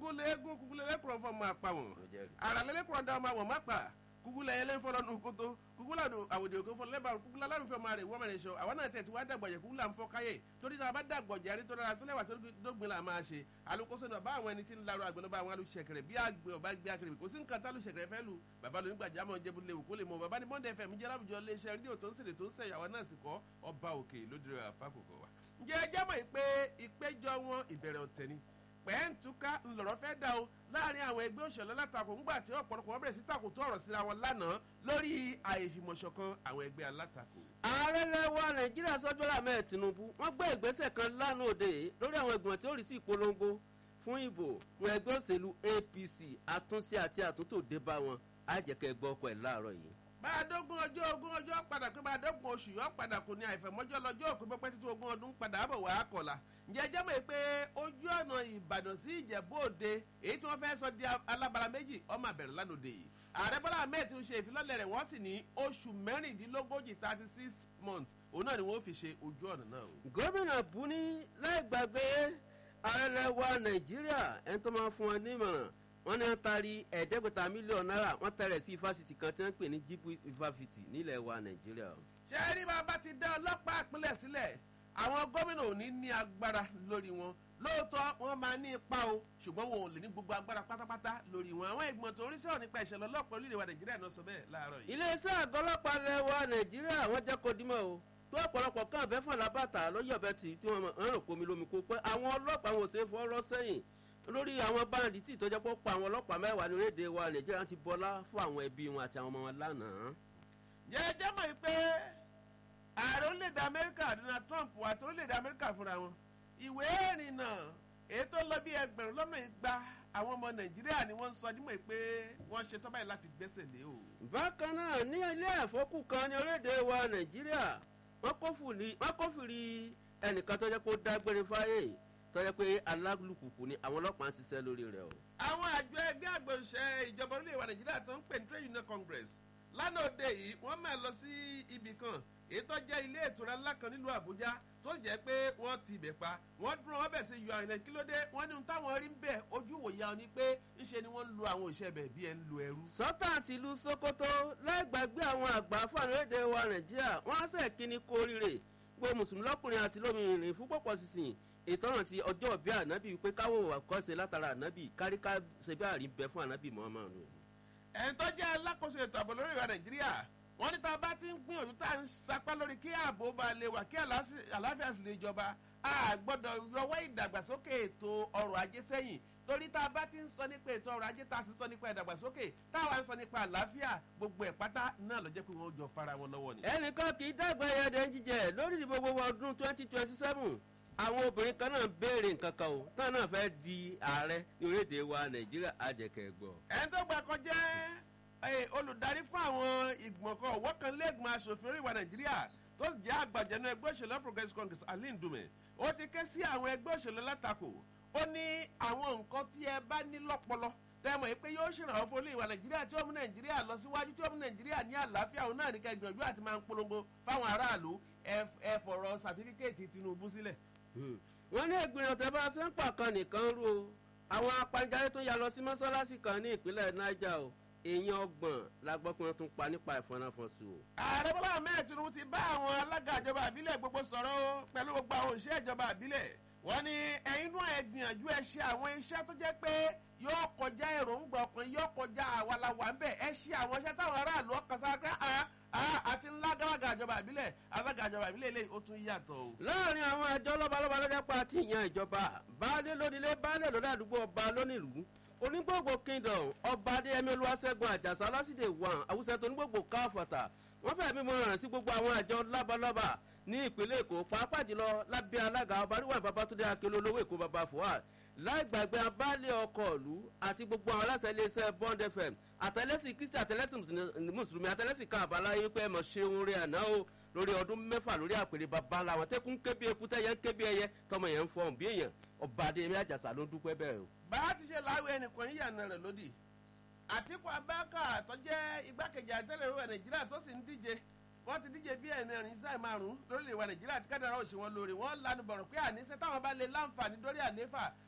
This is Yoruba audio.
kúkúlẹ́gún kúkúlẹ́lẹ́kùrọ̀ fọ́ máa pa wọ́n àràlẹ́lẹ́kùrọ̀ dá ọmọ àwọn má pa kúkúlẹ̀ ẹlẹ́ ń fọlọ́ nù kótó kúkúlẹ̀ àwòdì òkè fọlọ́ lẹ́bàá kúkúlẹ̀ alárùfẹ́ máa rè wọ́n mẹ́rin sọ àwọn náà tẹ̀ tí wàá dàgbọ̀jẹ̀ kúkúlẹ̀ à ń fọ́ káyè torí tá a bá dàgbọ̀jẹ̀ àrí tó dára tó lẹ́wà tó dógbin là máa ṣe alukoso náà bá àwọn ẹni tí ń larọ àgbẹ̀ náà bá àwọn alùsẹ̀kẹ̀rẹ̀ bí àgbẹ̀ ọba gbé akẹrẹ̀ kò sí nǹkan tá alùsẹ̀kẹ̀rẹ̀ fẹ́ lu bàbá lóní gbàjámọ̀ jẹ́bu léwu kó lè mọ bàbá ní bọ́ndẹ̀ fẹ̀mí jẹ́ láwùjọ iléeṣẹ́ rédíò tó ń sèrè tó ń sẹ̀yàwó náà sì kọ́ ọba òkè lódìrẹ́ àfàkùkọ wa. ǹjẹ́ ẹ jámọ̀ pé ìpéjọ wọn ìbẹ̀rẹ̀ ọ̀tẹ̀ ni pẹ́ẹ́ntúká ńlọrọ̀ fẹ́ dá o láàrin àwọn ẹgbẹ́ òṣèlú alátakò ńgbà tí ọ̀pọ̀lọpọ̀ wọn bẹ̀rẹ̀ sí takò tó ọ̀rọ̀ síra wọn lánàá lórí àìfìmọ̀ṣọ̀kan àwọn ẹgbẹ́ alátakò. ààrẹ lẹwa nàìjíríà sọjọlá mẹ́ẹ̀ tinubu wọ́n gbé ìgbésẹ̀ kan lánàá òde yìí lórí àwọn ìgbìmọ̀ tí ó rí sí ìpolongo fún ìbò fún ẹgbẹ́ òṣèlú apc àtúnṣe àti àtúntò dé bá wọn àjẹkẹ́ gbọ́ ọkọ̀ ẹ̀ láàárọ̀ yìí bá a dógún ọjọ́ ogún ọjọ́ padà pé bá a dógún oṣù yọ padà kò ní àìfẹ̀mọ́jọ́ lọ́jọ́ òpin pẹ́pẹ́ títí ogún ọdún padà bọ̀ wá kọ̀la ǹjẹ́ ẹ jẹ́ mọ̀ pé ojú ọ̀nà ìbàdàn sí ìjẹ̀bú òde èyí tí wọ́n fẹ́ sọ di alábara méjì ọmọ àbẹ̀rẹ̀ lánàá yìí ààrẹ bọ́lá ahmed ti ń ṣe ìfilọ́lẹ̀ rẹ̀ wọ́n sì ní oṣù mẹ́rìndínlógójì thirty six months òun náà ni wọ́n fi ṣe ojú ọ̀nà náà. gómìnà buni láì gbàgbé ààrẹ lẹwa nàìjíríà ẹni tó máa fún wọn nímọ̀ràn wọ́n ní wọ́n taari ẹ̀ẹ́dẹ́gbẹ̀ta mílíọ̀nù náírà wọ́n tẹ̀rẹ̀ sí ifásitì kan tí wọ́n ń pè ní jíìpù ifáfitì nílẹ̀ wa nàìjíríà. ṣé rí bàbá ti dá ọlọ́pàá ìpínlẹ̀ sílẹ̀ àwọn gómìnà ò ní ní agbára lórí wọn lóòótọ́ wọ́n máa ní ipa o ṣùgbọ́n wọn ò lè ní gbogbo agbára pátápátá lórí wọn àwọn ìgbìmọ̀ tó ń rí sọ̀rọ̀ nípa ìṣẹ̀lẹ̀ ọlọ́pàá orílẹ̀ wa nàìjíríà náà sọ bẹ́ẹ̀ láàárọ̀ yìí. iléeṣẹ́ àgọ́ ọlọ́pàá ilẹ̀ wa nàìjíríà wọ́n jẹ́ kó dímọ̀ o tó ọ̀pọ̀lọpọ̀ kan àbẹ́ fún alábàtà lọ́yọ̀ bẹ́ẹ̀ tì tí wọ́n rán komi lómi kó pẹ́ àwọn ọlọ́pàá wọn ò ṣe é fọ́rọ́ sẹ́yìn lórí àwọn báńdì tí ìtọ́jọ́ pọ̀ pa àwọn ọlọ́pàá mẹ́wàá ní orílẹ̀-èdè wa nàìjíríà ti bọ́lá fún àwọn ẹbí wọn àti àwọn ọmọ wọn lánàá. jẹ́jẹ́ mọ̀ pé ààrẹ orílẹ̀-èdè amẹ́ríkà donald trump àti orílẹ̀-èdè amẹ́ríkà fúnra wọn ìwé ìrìnnà èyí tó lọ bí ẹgbẹ̀rún lọ́nà igba àwọn ọmọ nàìjíríà ni wọ́n ń sọ nímọ̀ pé wọ́n ṣe tọ́ báyìí láti gbẹ́sẹ̀ lé o. bákan náà ní ilé ẹ̀fọ́kù kan ní orílẹ̀-èdè wa nàìjíríà wọ́n kófìrí ẹnìkan tó jẹ́ kó dágbére fáyé tọ́jọ́ pé alálùkùkù ni àwọn ọlọ́pàá ń ṣiṣẹ́ lórí rẹ̀ o. àwọn àjọ ẹgbẹ́ àgbọ̀nsẹ̀ ìjọba orílẹ̀ èdè nàìjíríà tó ń pè ní trade union congress lánàá òde yìí wọ́n máa lọ sí ibì kan èyí tó jẹ́ ilé ìtura ńlá kan nílùú àbújá tó jẹ́ pé wọ́n ti ibẹ̀ pa wọ́n dúró wọ́n bẹ̀ sí yọ àrìnà kí ló dé wọ́n ní ohun táwọn rí ń bẹ̀ ojú wòye àwọn ni pé ńṣe ni wọ́n ń lu àwọn òṣìṣẹ́ bẹ̀ bí ẹ ń lu ẹrú. sọ́tà àti ìlú sokoto lẹ́gbàgbé àwọn àgbà fún àrílẹ̀-èdè wa nàìjíríà wọ́n á sẹ̀ kíní kó rírè gbogbo mùsùlùmí lọ́kùnrin àti lómìnirin fún pọ̀pọ̀ sísìn ìtọ́nà ti ọjọ́ bí ànábì wípé káwọ́ àkọ́ṣe látara ànábì káríká ṣe bí àrí bẹ fún ànábì muhammadu. ẹni tó jẹ́ alákòóso ètò ààbò lórí ìwà nàìjíríà wọ́n ní tá a bá ti ń gbìyànjú tá a ń sapá lórí kí ààbò bá lè wà kí àlàáfíà sì lè jọba a gbọ́dọ̀ yọwọ́ ìdàgbàsókè ètò ọrọ̀ ajé sẹ́yìn torí tá a bá ti ń sọ nípa ètò ọrọ̀ ajé tá a ti sọ nípa ìdàgbàsókè táwa ń sọ nípa àlàáfíà gbogbo ẹ̀ pátá náà ló jẹ́ pé wọ́n jọ fara wọn lọ́wọ́ ni. ẹnìkan kì í dàgbà ẹyẹdẹ ń jíjẹ lórí ìdìbò gbogbo ọdún twenty twenty seven àwọn obìnrin kan náà béèrè nǹkan kan o táwọn náà fẹ́ di ààrẹ ní orílẹ̀-èdè wa nàìjíríà àjẹkẹ̀ gbọ́. ẹni tó gbà kan jẹ́ olùdarí fún àwọn ìgbọ̀nkọ̀ ọ̀wọ́ kan lẹ́gbọ̀n aṣòfin orí ìwà nàìjíríà tó sì jẹ́ àgbàjẹ́nu ẹgbẹ́ òṣèlú progressive congress aline dume ó ti ké sí àwọn ẹgbẹ́ òṣèlú látakò ó ní àwọn nǹkan tí ẹ bá ní lọ́pọlọ tẹ́mọ̀ yìí pé yóò ṣèrànwọ́ fún olú ìwà nàìjíríà tí ó mú nàìjíríà lọ síwájú tí ó mú nàìjíríà ní àlàáfíà òun náà ní ká ìgbìyànjú àti máa ń polongo fáwọn aráàlú ẹ fọ̀rọ̀ sàtífíkẹ́ẹ̀tì tinubu sílẹ̀. wọ́n ní ìgbìyànjú tẹ́ bá ṣe ń pàkan nìkan rú o àwọn apanjáde tó ya lọ sí mọ́sálásí kan ní ìpínlẹ̀ niger o èèyàn ọgbọ̀n la gbọ́ pé wọ́n tún pa nípa ìfọ̀nàfọ̀sù o. ààrẹ bọ́lá ahmed tinubu ti bá àwọn alága ìjọba àbílẹ̀ gbogbo sọ̀rọ̀ o pẹ̀lú gbogbo àwọn òṣìṣẹ́ ìjọba àbílẹ̀ wọ́n ní ẹ̀yin náà ẹ gbìyànjú ẹ ṣe àwọn iṣẹ́ tó jẹ́ pé yóò kọjá èròǹgbà ọkùnrin yóò kọjá àwàlàwà ń bẹ̀ ẹ ṣe àwọn iṣẹ́ táwọn aráàlú ọkàn sára pé àti ńlá gálága ìjọba àbílẹ̀ alága ìjọba àbílẹ̀ eléyìí ó tún yàtọ̀ o. láàrin àwọn àjọ lọ́balọ́ba lọ́jà pa àti ìyàn ìjọba baálé lónílé baálé lọ́dọ̀ àdúgbò ọba lónìlú onígbògbò kingdom ọba adéyẹmí olúwaṣẹ́gun àjàsá lásìdè wọn àwùsẹ̀ tó onígbògbò káfọ̀tà wọ́n fẹ́ẹ́ mímọ ràn sí gbogbo àwọn àjọ lábalọ́ba ní ìpínlẹ̀ èkó pàápàá jùlọ lábẹ́ alága ọba níwọ̀n babatunde akérò olówó èkó baba fuad láì gbàgbé abálé ọkọ̀ ìlú àti gbogbo àwọn aláṣẹ iléeṣẹ́ bond fm àtẹlẹ́sìn kristi àtẹlẹ́sìn mùsùlùmí àtẹlẹ́sìn kan àbáláyé pé ẹ̀mọ̀ ṣe oore àná o lórí ọdún mẹ́fà lórí àpèrè baba làwọn tẹ́kùn kébi eku tẹ́yẹ ń kébi ẹyẹ tọmọ yẹn ń fọ bí èèyàn ọba adéyẹmí àjàsà ló ń dúpẹ́ bẹ́ẹ̀ o. bá a ti ṣe láwé ẹnìkan yíyànà rẹ̀ lódì àtìkù abáka tó jẹ́ igbákejì àtẹ́lẹ̀ ìwà nàìjíríà tó sì ń díje wọ́n ti díje bí ẹ̀mẹrin sáì márùn-ún lórílẹ̀ ìwà nàìjíríà tí kádàrá òṣì wọn lórí wọ́n lanu bọ̀rọ̀ pé àníṣe táwọn bá lè láǹfààní lórí àléfà